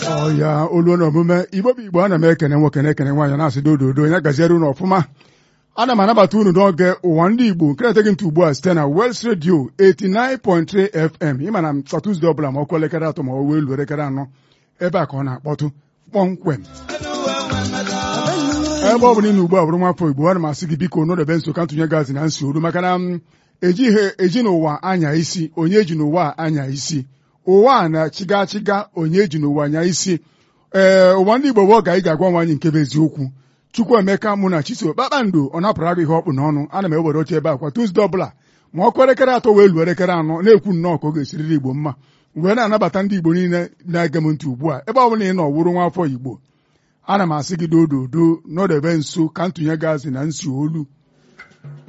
ọ ya olu na omume igbo bụ igbo ana m ekene nwoke na-ekene nwaanyị na-asị dododo ya gaziere unu ọfụma ana m anabata unu n'oge ụwa ndị igbo nke na-eteghị ntị ugbu a site na Wels Radio 89.3 FM ịma na kwa Tuzdee ọbụla ma ọkụ elekere atọ ma ọ wee luo elekere anọ ebe a ka ọ na-akpọtụ kpọmkwem ebe ọ bụla ị na ugbu a bụrụ nwafọ igbo ana m asị gị biko n'odebe nso ka ntụnye gazi na nsi olu maka na m ejighị eji n'ụwa anya isi onye ji n'ụwa anya isi ụwa a na-achịga achịga onye ji n'ụwa anya isi ee ụwa ndị igbo bụ oge anyị ga-agwa nwaanyị nke bụ eziokwu Chukwuemeka mụ na Chiso kpakpando ọ napụrụ gị ihe ọkpụ n'ọnụ ana m ewere oche ebe a kwa Tuzdee ọbụla ma ọkụ elekere atọ wee luo elekere anọ na-ekwu nnọọ ka ọ ga-esiriri igbo mma wee na-anabata ndị igbo niile na-ege m ntị ugbu a ebe ọ bụla ị nọ wụrụ nwaafọ igbo ana m asị gị dododo n'ọdebe nso ka ntụnye gazi na nsi olu